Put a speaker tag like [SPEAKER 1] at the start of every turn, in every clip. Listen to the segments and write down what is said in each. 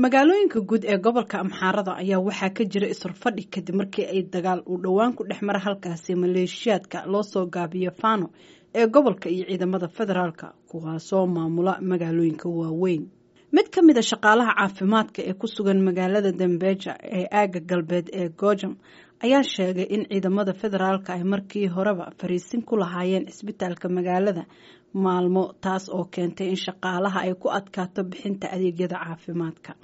[SPEAKER 1] magaalooyinka guud ee gobolka amxaarada ayaa waxaa ka jira isrfadhi kadib markii ay dagaal uu dhowaan ku dhex mara halkaasi maleeshiyaadka loo soo gaabiyo fano ee gobolka iyo ciidamada federaalka kuwaasoo maamula magaalooyinka waaweyn mid ka mid a shaqaalaha caafimaadka ee ku sugan magaalada dambeja ee aaga galbeed ee gojam ayaa sheegay in ciidamada federaalka ay markii horeba fariisin ku lahaayeen cisbitaalka magaalada maalmo taas oo keentay in shaqaalaha ay ku adkaato bixinta adeegyada caafimaadka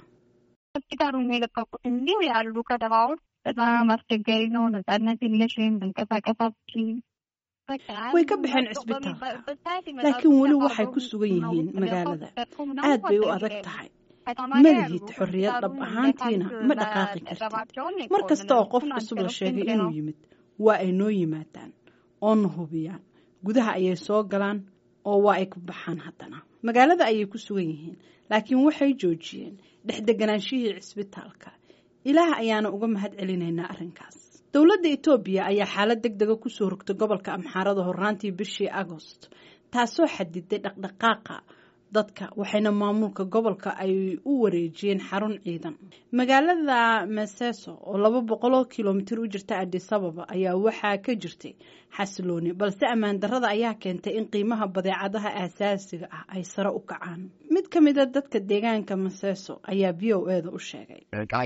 [SPEAKER 1] way ka baxeen cisbitaalka laakiin weli waxay ku sugan yihiin magaalada aad bay u adag tahay malihid xorriyad dhab ahaantiina ma dhaqaaqi kartid mar kasta oo qof cusub la sheegay inuu yimid waa ay noo yimaadaan oona hubiyaan gudaha ayay soo galaan oo waa ay ku baxaan haddana magaalada ayay ku sugan yihiin laakiin waxay joojiyeen dhexdeganaanshihii cisbitaalka ilaah ayaana uga mahad celinaynaa arrinkaas dowladda etoobiya ayaa xaalad deg dega kusoo rogtay gobolka amxaarada horraantii bishii agost taasoo xadiday dhaqdhaqaaqa dadka waxayna maamulka gobolka ay u wareejiyeen xarun ciidan magaalada meseso oo laba boqol oo kilomitir u jirta adisababa ayaa waxaa ka jirtay xasilooni balse ammaan darada ayaa keentay in qiimaha badeecadaha aasaasiga ah ay sare u kacaan mid ka mid a dadka deegaanka meseso ayaa v o eda u sheegay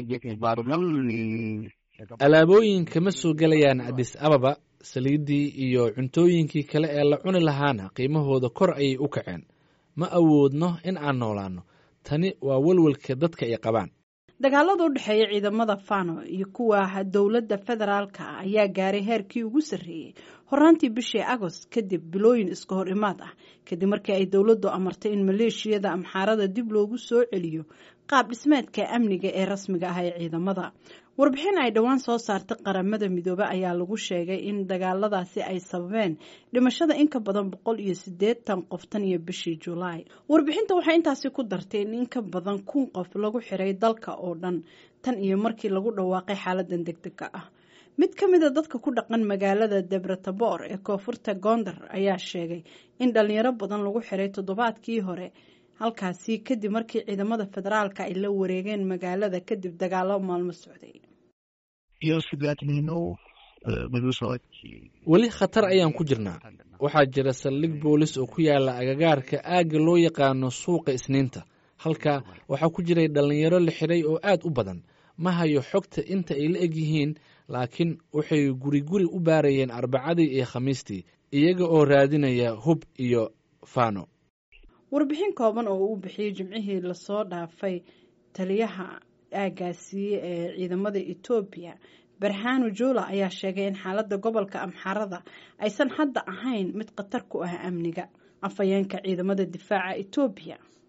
[SPEAKER 2] alaabooyinka ma soo gelayaan adis ababa saliiddii iyo cuntooyinkii kale ee la cuni lahaana qiimahooda kor ayay u kaceen ma awoodno in aan noolaanno tani waa welwelka dadka ay qabaan
[SPEAKER 1] dagaalada u dhexeeya ciidamada fano iyo kuwa dowladda federaalka ah ayaa gaaray heerkii ugu sarreeyey horaantii bishii agost kadib bilooyin iska hor imaad ah kadib markii ay dowladdu amartay in maleeshiyada amxaarada dib loogu soo celiyo qaab dhismeedka amniga ee rasmiga ah ee ciidamada warbixin ay dhowaan soo saartay qaramada midoobe ayaa lagu sheegay in dagaaladaasi ay sababeen dhimashada in ka badan boqol iyo siddeetan qof tan iyo bishii julaay warbixinta waxay intaasi ku dartay in in ka badan kun qof lagu xiray dalka oo dhan tan iyo markii lagu dhawaaqay xaaladan degdega ah mid ka mid a dadka ku dhaqan magaalada debretabor ee koonfurta gondar ayaa sheegay in dhalinyaro badan lagu xiray toddobaadkii hore halkaasi kadib markii ciidamada federaalka ay la wareegeen magaalada kadib dagaalo maalmo socday
[SPEAKER 2] weli khatar ayaan ku jirnaa waxaa jira saldhig boolis oo ku yaala agagaarka aagga loo yaqaano suuqa isniinta halkaa waxaa ku jiray dhallinyaro la xidhay oo aad u badan ma hayo xogta inta ay la eg yihiin laakiin waxay guri guri u baarayeen arbacadii iyo khamiistii iyaga oo raadinaya hub iyo fano
[SPEAKER 1] warbixin kooban oo uu bixiyey jimcihii lasoo dhaafay taliyaha aagaasi ee ciidamada etoobiya barhano joola ayaa sheegay in xaaladda gobolka amxaarada aysan hadda ahayn mid khatar ku ah amniga afhayeenka ciidamada difaaca etoobiya